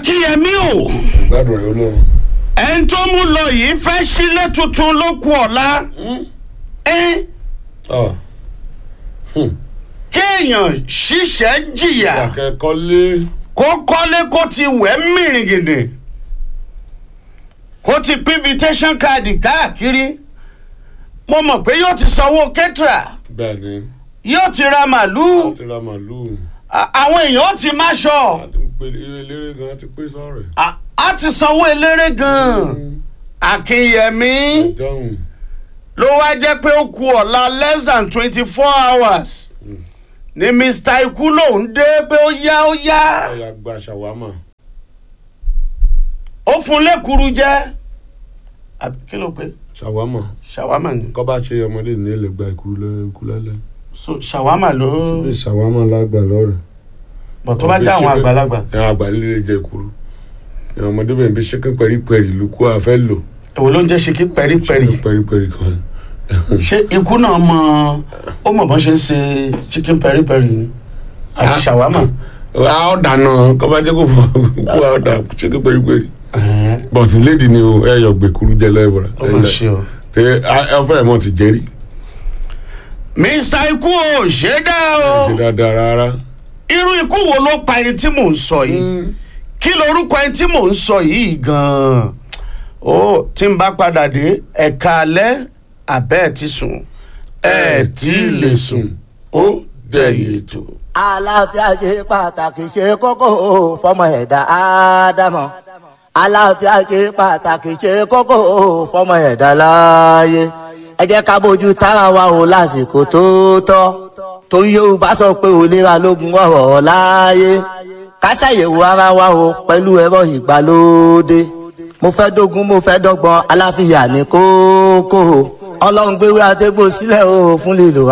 akínyẹmí o gbádùn rẹ olórin. ẹni tó mú lọ yìí fẹ́ sílé tuntun ló kù ọ̀la ẹ ọ kéèyàn ṣiṣẹ́ jìyà akẹ́kọ̀ọ́ lé kó kọ́lé kó ti wẹ̀ mìrìn gidi kó ti pín invitation card káàkiri mo mọ̀ pé yóò ti sanwó kẹ́tìrà bẹ́ẹ̀ ni yóò ti ra màlúù ti ra màlúù à- àwọn èèyàn ó ti máṣọ àti pé eléré gan ti pé sọ̀rọ̀ à- á ti sanwó eléré gan-an akínyẹmí dáhùn ló wá jẹ́ pé ó ku ọ̀la less than twenty four hours ni mr ikú lòún dé pé ó yá ó yá ọ̀yà gba ṣàwámà ó fún lẹ́kùrú jẹ́ àbí kí ló pé ṣàwámà ṣàwámà ni kọ́ bá ṣe ọmọdé ní ilé gba ikú lẹ́lẹ́ so ṣàwámà ló bí ṣàwámà lágbà lọ́rẹ̀ bọ̀ tó bá jẹ́ àwọn àgbàlagbà ẹ̀ àgbà líle jẹ ìkúrú ẹ̀ ọmọdé bẹ̀rẹ̀ bí ṣẹ́kẹ́ pẹ̀rípẹ̀rì ló kó àfẹ́ lò èwo ló ń jẹ́ ṣe kí pẹ́rípẹ́rí ṣẹ́kẹ́ pẹ̀rípẹ̀rì kan ṣé ikú náà mọ ó mọ̀ bọ́n ṣe ń ṣe chicken pẹ́rípẹ́rí ni àti ṣàwámà a ó dáná kọ́ bá jẹ́ kó fọ́ kó a ó dà ṣẹ́kẹ́ pẹ̀rípẹ̀rì bọ̀tí lédi ni o ẹ yọ gbẹ̀kúrú jẹ lẹ́bọ̀rà ó mà ṣe o. tẹ ẹ fẹ́rẹ̀ mọ́ ti jẹ́rí mr ikú ò ṣe é dá ti o dáadáa rárá irú ikú wo ló pa ẹni tí mò ń sọ yìí kí lorúkọ ẹni tí mò ń sọ yìí gan-an ó tí n bá padà dé ẹ̀ka alẹ́ àbẹ́ ẹ̀ ti sùn ẹ̀ tí ì lè sùn ó dẹ̀yìn ètò. àlàáfíà ṣe pàtàkì ṣe kókó fọmọ ẹ̀dá ádámọ̀ àlàáfíà ṣe pàtàkì ṣe kókó fọmọ ẹ̀dá láàyè ẹ jẹ́ ká bójú tára wa o lásìkò tó tọ́ torí yorùbá sọ pé òlera lógun ọ̀rọ̀ láàyè ká ṣàyẹ̀wò ara wa o pẹ̀lú ẹ̀rọ ìgbàlódé mo fẹ́ dógún mo fẹ́ dọ́gbọ́n aláfíà ní kókó ọlọ́run gbéwé àtẹ́gbò sílẹ̀ o fún lílo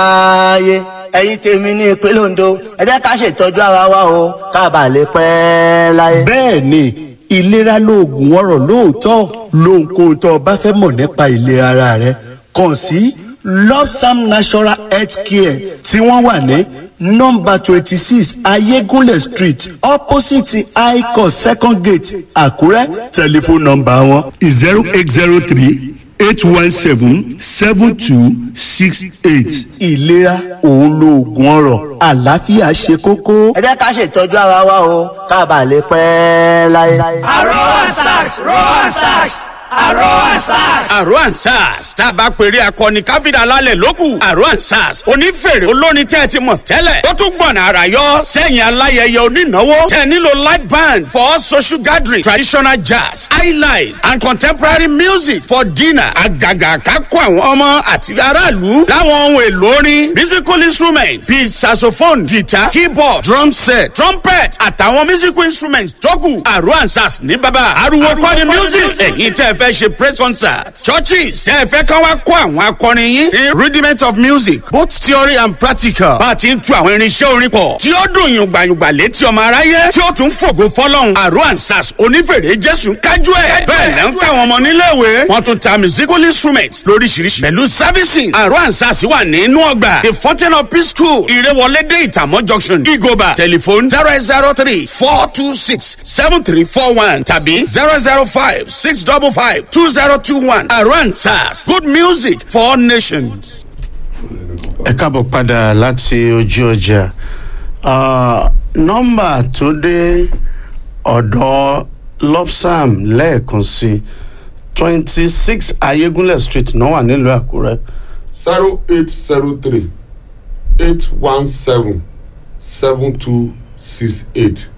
aráyé ẹ̀yin tèmi ní ìpínlẹ̀ ondo ẹ jẹ́ ká ṣètọ́jú ara wa o ká bà lè pẹ́ láyé. bẹ́ẹ̀ ni ìlera lóògùn ọ̀rọ̀ lóòótọ́ lóhunkóhun tó o bá fẹ́ mọ̀ nípa ìlera ara rẹ kàn sí lopsam natural health care tí wọ́n wà ní nọ́mbà twenty six ayégúnlẹ̀ street opposite icos second gate àkúrẹ́ tẹlifóònù nọ́mbà wọn zero eight zero three eight one seven seven two six eight. ìlera òun lóògùn ọ̀rọ̀ àlàáfíà ṣe kókó. ẹ jẹ́ ká ṣètọ́jú ara wa o ká bà lè pẹ́ láyé. Aroa Sax, Roa Sax, Aroa Sax. àrò ansars tá a bá pèrè akọni káfíńdà lálẹ́ lókù àrò ansars onífèrè olórin tẹ́ ẹ ti mọ̀ tẹ́lẹ̀ ó tún gbọ̀nà àrà yọ sẹ́yìn aláyẹyẹ onínáwó tẹ́ ẹ nílò light band for social gathering traditional jazz highlife and contemporary music for dinner àgàgà kákó àwọn ọmọ àti aráàlú láwọn ohun èlò orin musical instruments bíi saxophone guitar keyboard drum set trumpet àtàwọn musical instruments tó kù àrò ansars ní bàbá ariwo kọ́ni music ẹ̀yin tẹ́ ẹ fẹ́ ṣe praise concert churches tẹ́ ẹ fẹ́ kán wá kó àwọn akọrin yín ní rudiment of music both theory and practical bá a ti ń tu àwọn irinṣẹ́ orin pọ̀ tí ó dùn yùngbàyùngbà létí ọmọ aráyé tí ó tún fògo fọlọ́hún àrò ansas onífèrè jésù kájú ẹ̀ bẹ́ẹ̀ lẹ́ ń káwọn ọmọ níléèwé wọ́n tún ta musical instruments lóríṣiríṣi pẹ̀lú servicing àrò ansas wà nínú ọgbà the fountain of peace school ìrẹwọlédè ìtàmọ́ junction igoba telephone zero eight zero three four two six seven three four one tàbí zero zero five six double five two zero two one àrò ansas good music for all nations. ẹ káàbọ̀ padà láti ojú ọjà Ah, nọ́mbà tó dé ọ̀dọ̀ lopsam lẹ́ẹ̀kan sí twenty six ayégúnlẹ̀ street náà wà nílùú àkúrẹ́ zero eight zero three eight one seven seven two six eight.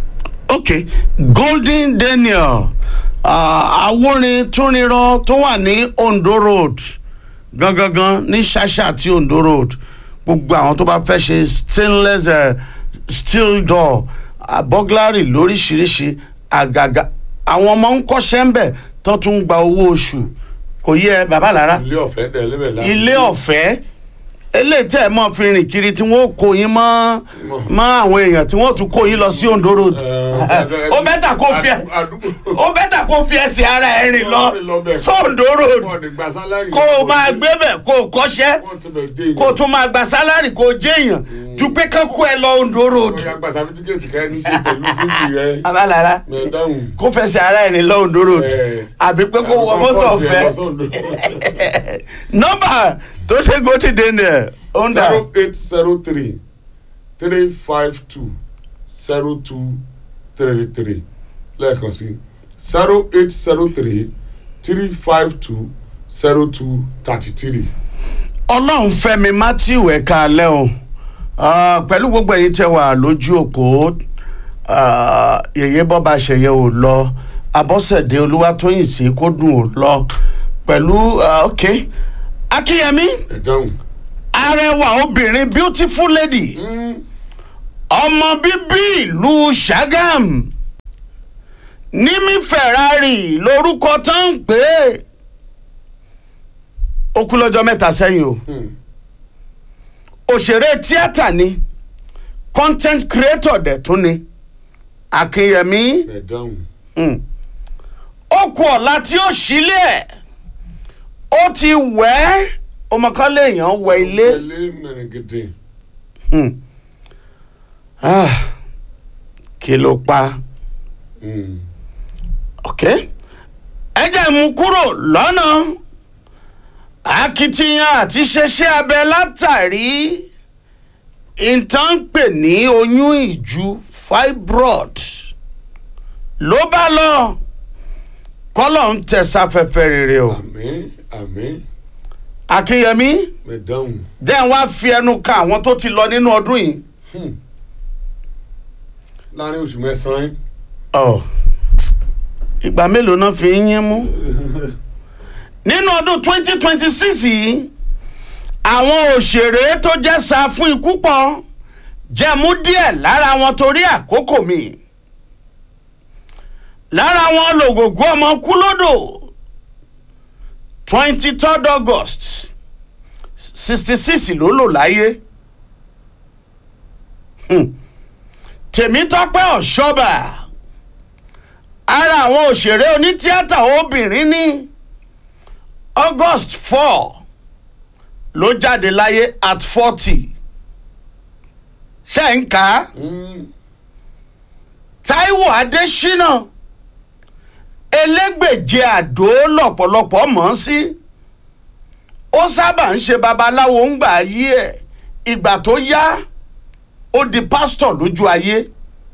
ok golden daniel ah, awórin túnirọ tó wà ní ondo road gangan ní ṣàṣà àti ondo road gbogbo àwọn tó bá fẹ́ ṣe stainless uh, steel door uh, burglary lóríṣiríṣi àgàgà àwọn ọmọ ń kọ́ṣẹ́ ń bẹ̀ tó tún gba owó oṣù kò yẹ bàbá lára ilé ọ̀fẹ́ dẹ̀ lébẹ̀ láti. ilé ọ̀fẹ́ eléyìí tẹ́ ẹ mọ̀ fi rìn kiri tí wọ́n kó yín mọ́ mọ́ àwọn èèyàn tí wọ́n tún kó yín lọ sí Ondo road ó bẹ́tà kó fi ẹ ó bẹ́tà kó fi ẹsẹ̀ ara ẹ rìn lọ sóńdó road kó o máa gbé bẹ̀ kó o kọ́ṣẹ́ kó o tún máa gba sálárì kó o jẹ́yàn ju pé kán kó ẹ lọ Ondo road abalara kó fẹsẹ̀ ara ẹ rìn lọ Ondo road àbí pé kó wọ mọ́tò ọ̀fẹ́ nọ́mbà tó ṣe gòtì dé ní ẹ̀ ó ń dà zero eight zero three three five two zero two three three lẹ́ẹ̀kan sí zero eight zero three three five two zero two thirty three. ọlọ́run fẹ́mi matthew ẹ̀ka alẹ́ o Ah, pẹ̀lú gbogbo èyí tẹ́ wà lójú òpó ah, yèyé bọ́ba ṣẹ̀yẹ ò lọ abọ́sẹ̀dé olúwatóyìn sí kó dùn ò lọ pẹ̀lú ah, ok akínyẹmí ẹ dáhùn. arẹwà obìnrin beautiful lady ọmọ bíbí ìlú Ṣàgám nímí Ferrari lórúkọ tó ń pè é ó kú lọ́jọ́ mẹ́ta sẹ́yìn o òṣèré tíátà ni content creator dẹ̀ tún ni Akínyẹmí ẹ dáhùn. mm, ó kú ọ̀la tí ó sílé ẹ̀ ó ti wẹ̀ ẹ́ ọmọ kan léèyàn wẹ ilé. ilé mẹ̀rẹ̀gẹ̀dẹ̀. Hmm. Ah, kí ló pa ok ẹ jẹ́ mú kúrò lọ́nà akitiyan àti ṣẹṣẹ abẹ látàrí ìtàn pè ní oyún ìju fibroid ló bá lọ kọ́lọ̀ ń tẹ̀sáfẹ́fẹ́ rere o àmín àmín akínyẹmí ẹ dáhùn. dẹ́n wá fi ẹnu ka àwọn tó ti lọ nínú ọdún yìí. láàrin oṣù mẹ́sàn-án ọ ìgbà mélòó náà fi ń yín mú nínú ọdún twenty twenty six yìí àwọn òṣèré tó jẹ́ sá fún ikú pọ̀ jẹ́mú díẹ̀ lára wọn torí àkókò mi lára wọn lògògó ọmọ kú lódò twenty third august sixty six ló lò láyé Hmm. tèmítọ́pẹ́ ọ̀ṣọ́bà ara àwọn òṣèré onítíátà obìnrin ní august four ló jáde láyé at forty ṣe ń kà á taiwo adésínà elégbèje àdó lọ́pọ̀lọpọ̀ mọ̀ ọ́n sí ó sábà ń ṣe babaláwo ń gbà yí ẹ̀ ìgbà tó yá ó di pásítọ̀ lójú ayé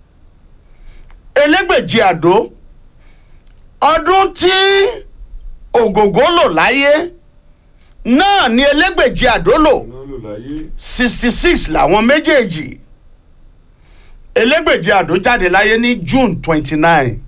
elégbèje àdó ọdún tí ògògó lò láyé náà ni elégbèje àdó lò náà lò láyé. sixty six làwọn méjèèjì elégbèje àdó jáde láyé ní june twenty nine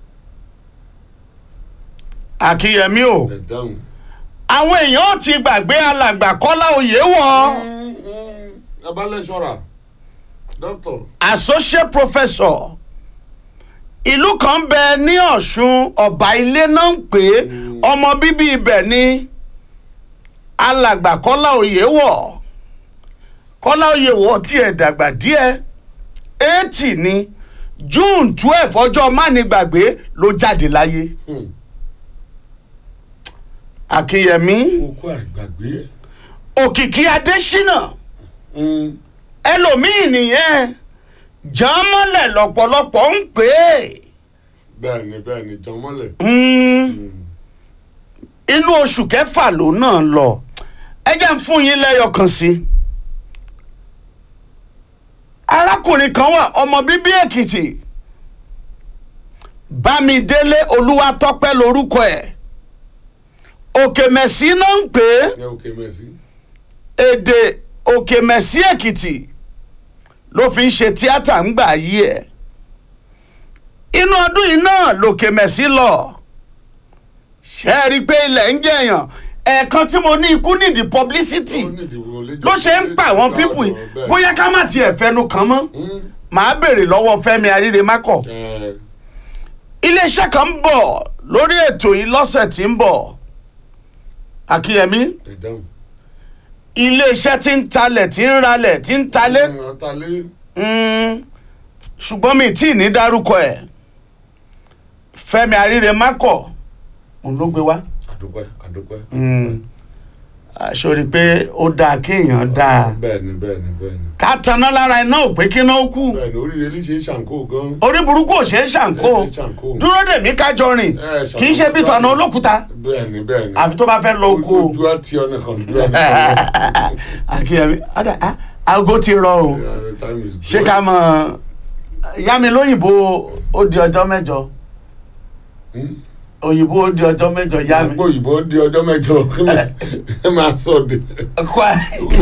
àkíyèmí o ẹ dáhùn. àwọn èèyàn ti gbàgbé alàgbà kọ́lá oyè wọ̀ abalẹ́sọ̀ra dọ́tọ̀. associate professor ìlú kan bẹ ní ọ̀ṣun ọ̀bà ilé náà ń pè é ọmọ bíbí ibẹ̀ ní alàgbà kọ́lá oyè wọ̀ kọ́lá oyè wọ̀ tiẹ̀ dàgbà díẹ̀ eighty ní june twelve ọjọ́ mánigbàgbé ló jáde láyé akínyẹmí okó àgbàgbé. òkìkí adésínà ẹlòmíì nìyẹn jàmọ́lẹ̀ lọ́pọ̀lọpọ̀ ń pè é bẹ́ẹ̀ni bẹ́ẹ̀ni jọmọ́lẹ̀. Mm. inú oṣù kẹfà ló náà lọ ẹ jẹ́ ń fún yín lẹ́yọ kan sí i. arákùnrin kan wà ọmọ bíbí èkìtì bámidélé olúwatọ́pẹ́ lórúkọ ẹ̀ òkè mẹ̀sí náà ń pè é ẹ òkè mẹ́sì. èdè òkè mẹ̀sí èkìtì ló fi ń ṣe tíátà ń gbà yí ẹ̀ inú ọdún yìí náà lòkè mẹ̀sí lọ ṣe é rí i pé ilẹ̀ ń jẹ̀yàn ẹ̀ẹ̀kan tí mo ní ikú nídìí publicity ló ṣe ń pa àwọn pípù yìí bóyá ká má tiẹ̀ fẹnu kàn mọ́ màá béèrè lọ́wọ́ fẹ́mi aríre mákọ̀ iléeṣẹ́ kan ń bọ̀ lórí ètò yìí lọ́sẹ̀ tí ń bọ̀ akínyẹmí ẹ dáhùn. iléeṣẹ́ tí ń talẹ̀ tí ń ralẹ̀ tí ń talé ọ̀nà talé Mm, ṣùgbọ́n mi tí ì ní dárúkọ ẹ̀ fẹ́mi àríre mákọ̀ òun ló gbé wá àdúpẹ́ àdúpẹ́. sori pé ó dáa kéèyàn dáa bẹ́ẹ̀ni bẹ́ẹ̀ni bẹ́ẹ̀ni ká taná lára iná ò pé kíná ó kú bẹ́ẹ̀ni oríire lè ṣe ṣàǹkó gan. orí burúkú ò ṣeé ṣàǹkó Ẹ ṣe ṣàǹkó. dúró dèmí kájọ rìn Ẹ ṣàǹkó kì í ṣe bí tọ̀nà olókùúta bẹ́ẹ̀ni bẹ́ẹ̀ni. àfi tó bá fẹ́ lọ oko ojú àti ọ̀nà kan ojú àti ọ̀nà kan. akínyẹmí ọ̀dà ah, aago ti rọ o Yeah, time is ṣé gone. ká mọ̀ yá mi lóyìnbó ó di ọjọ́ mẹ́jọ Hmm? òyìnbó ó di ọjọ́ mẹ́jọ yá mi. àgbo òyìnbó di ọjọ́ mẹ́jọ kí ẹ máa sọ de. Kwa-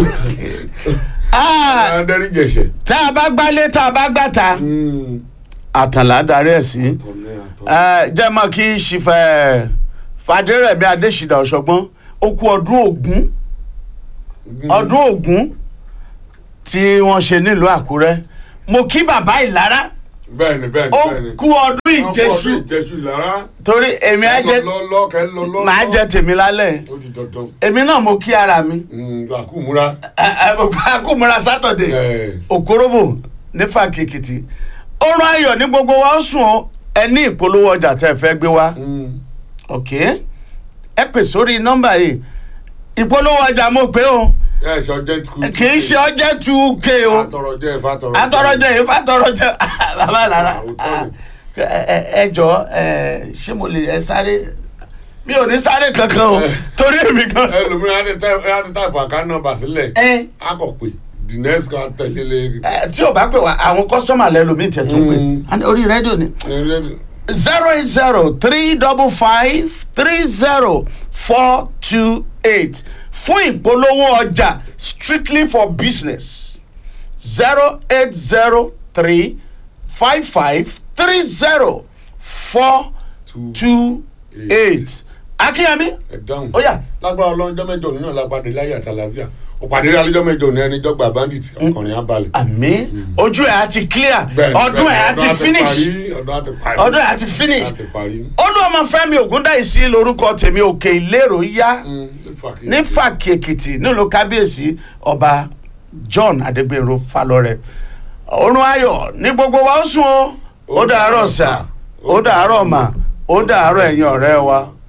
Ah, adarí jẹ̀ṣẹ̀. tá a bá gbálé tá a bá gbàtà àtàlà darí ẹ̀ sí Eh, jẹ́ mọ́ kí ṣìfẹ́ fàdérẹ̀mí adésìdá ọ̀ṣọ́gbọ́n ó kú ọdún ògún ọdún ògún tí wọ́n ṣe nílùú àkúrẹ́ mo kí bàbá ìlara bẹ́ẹ̀ni bẹ́ẹ̀ni ó bẹ́ẹ̀ni. kú ọdún ìjẹsù ìjẹsù lára. torí èmi á jẹ lọ lọ kẹ lọ lọ. màá jẹ tèmi lálẹ́ ó di dandan. èmi náà mo kí ara mi àkúmúra. akúmọ̀ra sátọ̀dẹ̀ ẹ òkúròbò nífà kìkìtì ọrùn ayọ̀ ní gbogbo wa ó sùn ọ́ ẹ ní ìpolówó ọjà tẹ́ ẹ fẹ́ gbé wá ok ẹ pè sórí nọ́mbà yìí ìpolówó ọjà mo pé o ẹ ṣe ọjọ́ tukú. kì í ṣe ọjẹ́ two k o àtọ̀rọ̀jẹ́ ìfàtọ̀rọ̀jẹ́. atọrọjẹ yìí fàtọrọjẹ bàbá lára Òótọ́ ẹ ẹ- ẹ jọ ẹ ṣé mo lè ẹ sáré mi ò ní sáré kankan o torí èmi kan. ẹlòmíràn á ti tẹ á ti táìpù àká nọ́mbà sílẹ̀. ẹ á kọ̀ pé the next kan tẹ̀lé lé. ẹ tí o bá pè wá àwọn kọ́sọ́mà lẹ́lòmíì tẹ̀ tó pè Mm. And orí rédíò ni zero eight zero three double five three zero four two eight fún ìpolówó ọjà strictly for business zero eight zero three five five three zero four two eight akínyẹmí ẹ dáhùn. ó yá lágbára ọlọ́jọ́ mẹ́jọ òní náà lápàdé láyé àtàlàfíà òpàdé alẹ́jọ́ mẹ́jọ òní ẹni jọ́gbà bandit ọkùnrin abalẹ̀. àmì ojú ẹ̀ á ti clear Bẹ́ẹ̀ni, ọdún ẹ̀ á bẹ́ẹ̀ni, ti ọdún finish parí, ọdún á ti parí. ọdún ẹ̀ á ti finish á ti parí. olúọmọfẹ́mi ògúndáìsí lórúkọ tèmi òkè ìlérò yá. Mm, nífà kí- ní fàkì èkìtì nílùú kábíyèsí ọba john adégbèrò falọrẹ ọrùn ayọ̀ ní gbogbo wa ó sùn o ó dàárọ̀ sà ó dàárọ̀ mà ó dàárọ̀ ẹ̀yin ọ̀rẹ́ wa.